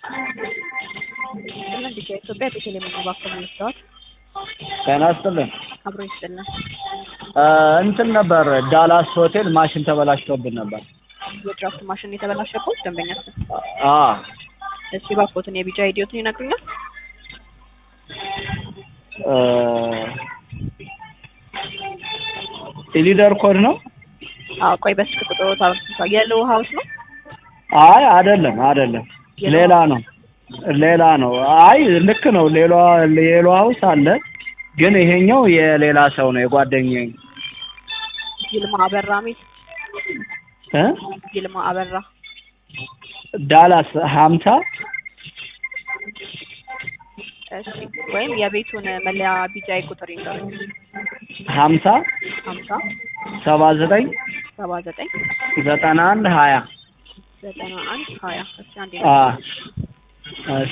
ይስጥልን ዲኬ ኢትዮጵያ ቤተልሔም የሚባክሙ መስታወት ጤና ይስጥልን። አብሮ ይስጥልን። እንትን ነበር ዳላስ ሆቴል ማሽን ተበላሽቶብን ነበር። የድራፍት ማሽን የተበላሸበት ደንበኛ ስም አ እስኪ ባኮትን የቢጫ ኢዲዮትን ይነግሩኛል? ኢሊደር ኮድ ነው? አዎ ቆይ በስልክ ቁጥሩ ታውቃ የለው ሀውስ ነው አይ አይደለም አይደለም፣ ሌላ ነው ሌላ ነው። አይ ልክ ነው። ሌላ ሌላ ሀውስ አለ፣ ግን ይሄኛው የሌላ ሰው ነው የጓደኛዬ ይልማ አበራ ሚል እ ይልማ አበራ ዳላስ ሀምሳ እሺ ወይም የቤቱን መለያ ቢጫ ቁጥር ይንገሩኝ። ሀምሳ ሀምሳ ሰባ ዘጠኝ ሰባ ዘጠኝ ዘጠና አንድ ሀያ ዘጠና አንድ ሀያ እስኪ አንዴ አ እሺ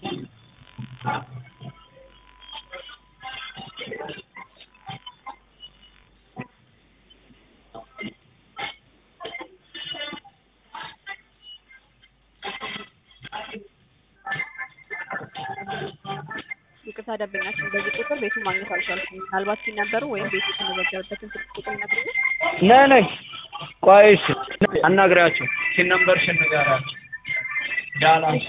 ይቅርታ ደንበኛችን በዚህ ቁጥር ቤቱን ማግኘት አልቻልኩም። ምናልባት ሲነበሩ ወይም ቤቱ የተመዘገበበትን ስልክ ቁጥር ይነግሩኛል? ነይ ነይ ቆይ እሺ አናግሪያቸው ሲን ነምበርሽን ንገሪያቸው ዳላስ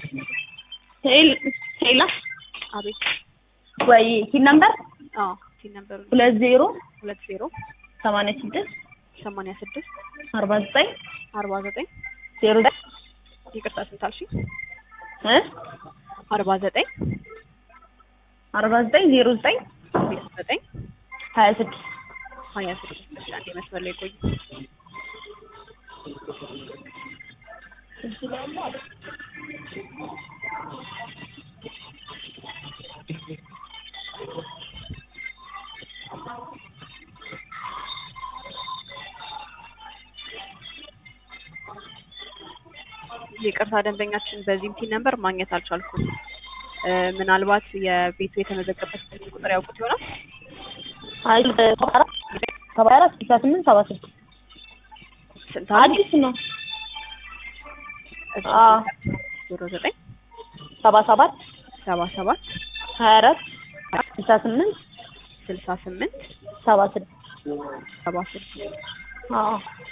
ሄላ አቤት ወይ ሲን ነምበር አዎ ሲነበሩ ሁለት ዜሮ ሁለት ዜሮ ሰማንያ ስድስት ሰማንያ ስድስት አርባ ዘጠኝ አርባ ዘጠኝ ዜሮ ይቅርታ ስንት አልሽኝ? እ አርባ ዘጠኝ አርባ ዘጠኝ ዜሮ ዘጠኝ ዜሮ ዘጠኝ ሀያ ስድስት ሀያ ስድስት እሺ አንዴ መስመር ላይ ቆይ። ይቅርታ ደንበኛችን በዚህም ቲን ነምበር ማግኘት አልቻልኩም። እ ምናልባት የቤቱ የተመዘገበበት ስልክ ቁጥር ያውቁት ይሆናል? አይ ሰባ አራት ሰባ አራት ስልሳ ስምንት ሰባ ስድስት ስንት አለ? አዲስ ነው እሺ፣ አ ዜሮ ዘጠኝ ሰባ ሰባት ሰባ ሰባት ሀያ አራት ስልሳ ስምንት ስልሳ ስምንት ሰባ ስድስት ሰባ ስድስት አዎ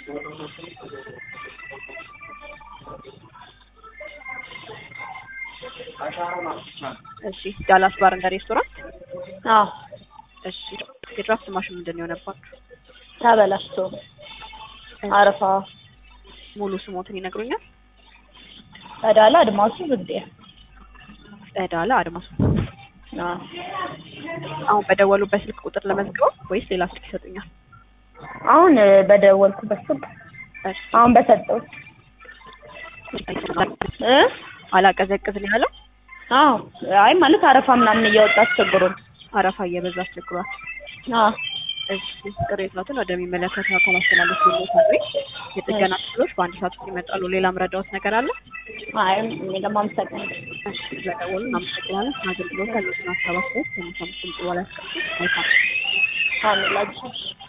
እሺ ዳላስ ባር እንደ ሬስቶራንት አዎ እሺ የድራፍት ማሽን ምንድን ነው የሆነባችሁ? ተበላሽቶ አረፋ ሙሉ ስሞትን ይነግሩኛል? ቀዳላ አድማሱ ብዴ ጸዳለ አድማሱ። አዎ አሁን በደወሉበት ስልክ ቁጥር ለመዝግበው ወይስ ሌላ ስልክ ይሰጡኛል? አሁን በደወልኩበት ስልክ እሺ አሁን በሰጠሁት እ አላቀዘቅዝ ነው ያለው። አዎ አይ ማለት አረፋ ምናምን እያወጣ አስቸግሮን አረፋ እየበዛ አስቸግሯል። አዎ እሺ ቅሬታዎትን ወደሚመለከተው አካል አስተላለፍ ይሞታል። የጥገና ክፍሎች በአንድ ሰዓት ውስጥ ይመጣሉ። ሌላ ምረዳዎት ነገር አለ? አይ እኔ ለማመሰግን እሺ ስለደወሉ እናመሰግናለን። አገልግሎት ያሉትን ሀሳብ አስተያየት ከሚሰሙት ድምጽ በኋላ ያስቀምጡ። መልካም አምላክ